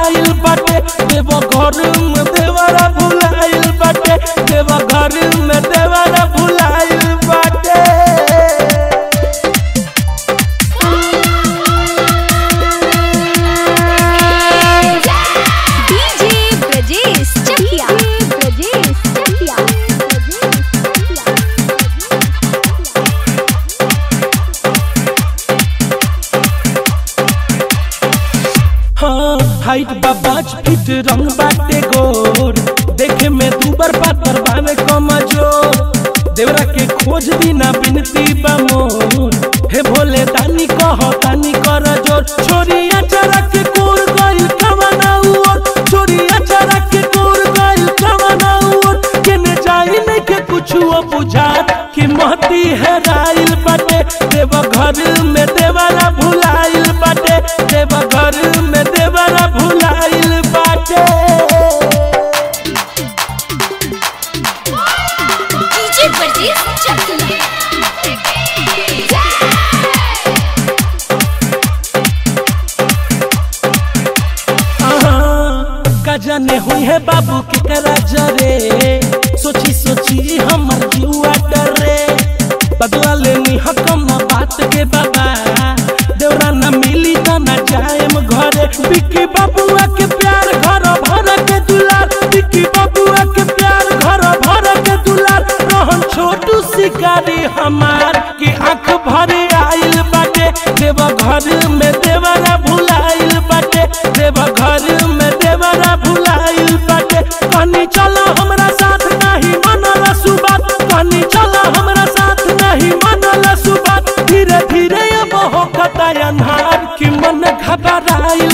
भुलाइल बाटे देव घर में देवरा भुलाइल बाटे देव घर में देवरा भुलाइल बाटे डीजे ब्रजेश चकिया ब्रजेश चकिया हाँ हाइट बा पाँच फीट रंग बाटे गोर देखे में दूबर पातर बावे कमजोर देवरा के खोज बिना बिनती बा मोर हे भोले दानी कह दानी कर जोर छोरिया चरा के कोर गइल कमना उर छोरिया चरा के कोर गइल कमना उर केने जाई नहीं के कुछ बुझात कि महती है राइल बाटे देव घर में देवरा भुलाइल बाटे देव घर में देवरा भुलाइल बाटे डीजे ब्रजेश चकिया आहा, का जाने हुई है बाबू के करा जरे सोची सोची हमर जुआ डरे बदला लेनी हकम ना बात के बाबा देवरा ना मिली ता ना जाएम घरे बिक्की बाबुआ के प्यार घर भर के दुलार बिक्की बाबुआ के प्यार घर भर के दुलार रहन छोटू शिकारी हमार की आंख भरे आइल बाटे देव घर में देवरा भुलाइल बाटे देव घर में देवरा भुलाइल बाटे कहनी चलो हमरा साथ नहीं मनल सुबात कहनी चलो हमरा साथ नहीं मनल सुबात धीरे धीरे अब हो कता अन्हार कि मन घबराइल